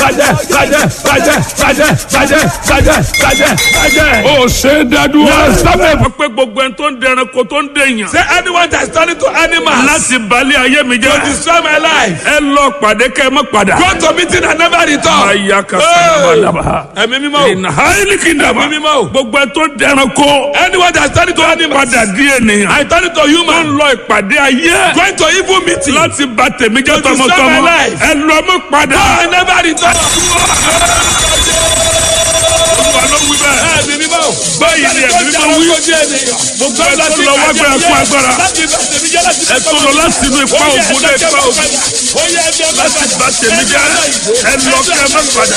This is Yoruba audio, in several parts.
bàjẹ́ bàjẹ́ bàjẹ́ bàjẹ́ bàjẹ́ bàjẹ́ bàjẹ́ bàjẹ́. ó ṣe é dádúró. Yes, stop it. wọ́n pé gbogbo ẹni tó ń dẹranko tó ń dèèyàn. say anyone that is turning to animals. láti balẹ̀ ayé mi to jẹ́. destroy my life. ẹ lọ pàdé kẹ́ ẹ mọ́ padà. go to meeting and never return. Aya ka sábàdàbà. ẹ̀mí mímọ́ o. Ìnà háìlì kìndàmà. Ẹ̀mí mímọ́ o. Gbogbo ẹ tó dẹranko. anyone that is turning to animals. Padà di ènìyàn. I turn to Tó ń human. lọ ìpàdé ayé. going to evil meeting. Láti bà tèmi jẹ́ To destroy my tọmọtọmọ. life. Ẹ lọ mọ́ padà. I never return. Olúwa ló wí bẹ́ẹ̀. ẹ̀mí mímọ́ o. Báyìí ni ẹ̀mí mímọ́ wí. Gbogbo ẹ tó lọ wá gbára fún agbára. Ẹ tó lọ láti inú ipa ògùn dé ipa ògùn. Láti bà tèmi jẹ́. Ẹ lọ kẹ́ ẹ mọ́ padà.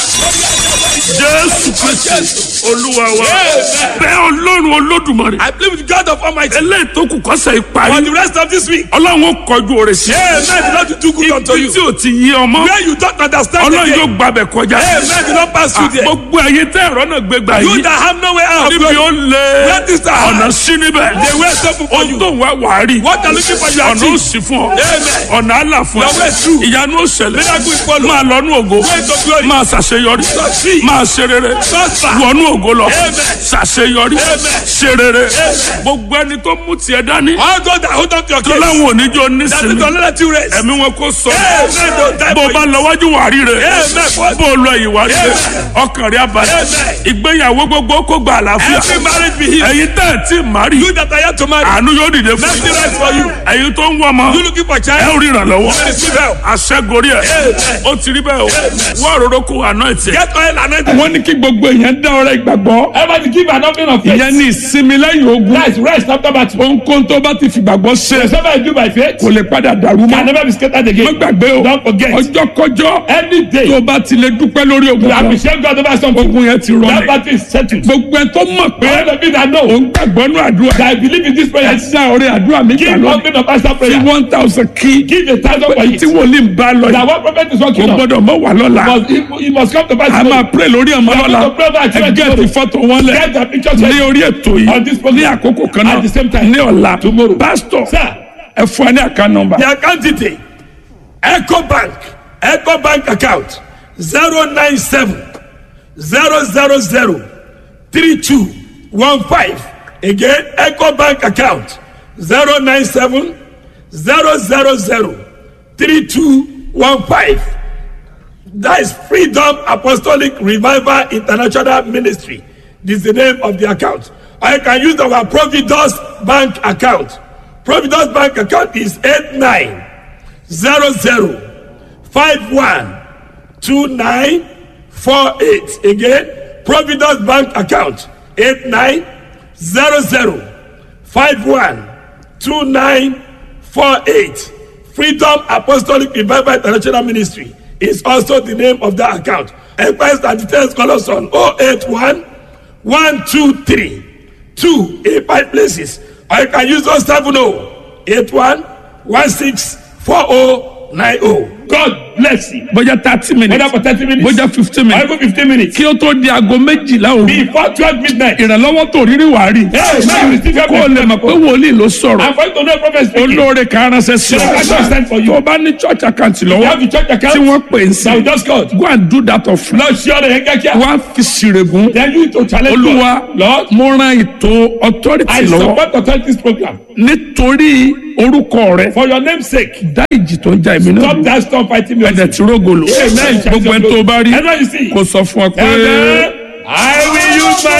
Jésù Kristi Olúwa wa. Bẹ́ẹ̀ Ọlọ́run Olódùmarè. I believe with God of Almighty. Eléyìí tó kù kọ́sẹ̀ For ìparí. the rest of this week. Ọlọ́run ó kọjú òrè sí. Amen. The Lord will do good unto Ibi tí you. ò ti yí ọmọ. Where you don't understand Ọlọ́run again. yóò gbàbẹ̀ kọjá. Amen. The Lord pass through there. Gbogbo ẹ̀yin tẹ́ ẹ̀rọ náà gbé gbà You yìí. that have no way out. Níbi ó lé Where is the heart? ọ̀nà sí níbẹ̀. The way is open for Ohun you. tó ń wá wàá rí. What are looking for you Ọ̀nà ó achieve. sì fún ọ. Amen. Ọ̀nà àlà fún Your way ọ. is true. Ìyanu ó ṣẹlẹ̀. Miracle is follow. Máa lọ nú ògo. Way to glory. Máa ṣàṣeyọrí. Succeed. Máa ṣe rere. Prosper. Wọnú ògo lọ. Amen. Ṣàṣeyọrí. Amen. Ṣe rere. Gbogbo ẹni tó mú tiẹ̀ dání. All those that hold on to your Tó case. láwọn oníjó That is nísìnyí. the let you rest. Ẹ̀mí wọn kò sọ. Amen. Don't die Bó o for bá you. lọ wájú wàá rí rẹ̀. Amen. Bó o lọ ìwà rí rẹ̀. Amen. Ọkàn rẹ̀ abalẹ̀. Amen. Ìgbéyàwó gbogbo kó gba àlàáfíà. Every marriage be healed. Ẹ̀yin tẹ́ ẹ̀ tí ì má rí. You that are yet to marry. Àánú yóò dìde fún Mercy yín. rest for you. Ẹ̀yin tó ń wọ ọmọ. You looking for Ẹ child. ò rí ìrànlọ́wọ́. You receive help. Aṣẹ́gorí ẹ̀. Amen. Ó ti rí bẹ́ẹ̀ o. Wọ́n òróró kó àná ẹ̀ tiẹ̀. Get oil and anoint. Wọ́n ní kí gbogbo èèyàn dá ọrẹ ìgbàgbọ́. Everybody give an offering of faith. Ìyẹn ní ìsinmi lẹ́yìn ogun. That's rest after battle. Ohunkóhun tó bá ti fìgbàgbọ́ ṣe. Whatever I do by faith Kò lè padà dàrú can mọ́. never be scattered Má again. gbàgbé o. Don't forget. Ọjọ́ kọjọ́. Any day Tó bá ti lè dúpẹ́ lórí ogun you kan. appreciate God over something. Ogun yẹn ti That rọlẹ̀. battle is settled. Gbogbo ẹ tó mọ̀ pé All of you that know òun gbàgbọ́ nú àdúrà. that I believe in this prayer. Ẹ dá ọrẹ àdúrà mi gbà Give lọ. offering of answer Fi prayer. one thousand kí. Give a thousand for Tí it. wòlíì ń bá lọ That yìí. one prophet is Kò working on. gbọ́dọ̀ mọ̀ wà lọ́la. Must, it, it must come to pass. A máa pray lórí ọmọ lọ́la. going to pray about Ẹ children gẹ́ẹ̀tì fọ́tò wọn lẹ̀. Get the pictures Ní ready. orí ètò On this yìí. program. Ní àkókò kan náà. At the same time. Ní ọ̀la. Tomorrow. Pásítọ̀. Sir. Ẹ fún ẹ ní àká nọmba. The account detail. Echo Bank. Echo Bank account. 097 000 3215. Again, Echo Bank account. 097 000 3215. That is Freedom Apostolic Revival International Ministry. This is the name of the account. I can use our Providence Bank account. Providence Bank account is 8900512948. Again, Providence Bank account 8900512948. Freedom Apostolic Revival International Ministry is also the name of that account. Enquiries and details call us on 081 123 285 places. Or you can use 070 81 16 4090. God bless you. Bójá thirty minutes. Whether for 30 minutes Bójá fifteen or minutes. even 15 minutes. Kí ó tó di aago méjìlá òru. Before 12 midnight. Ìrànlọ́wọ́ tó rírí wàá rí. Hey, man, you receive help. Kó o lè mọ̀ pé wòlíì ló sọ̀rọ̀. I'm going to know prophet speaking. Olóore kan ránṣẹ́ sí Ṣé ká ọ. send for you? Tó o bá ní church account You have lọ́wọ́. the church account. Tí wọ́n pè ń Now we sí. just called. Go and do that of Lọ sí ọ̀rẹ́ yẹn kíákíá. wá fi sírègùn. Then you to challenge Olúwa God. Lord, mo ran ètò authority I lọ́wọ́ support authorities program. nítorí orúkọ rẹ. For your name's sake. Dá ìjì tó ń jà èmi náà. Stop that storm fighting me. Ẹ̀dẹ̀ tí rógò lò. Amen. Gbogbo ẹni tó bá rí Everyone you see. kò sọ fún ọ pé. Amen.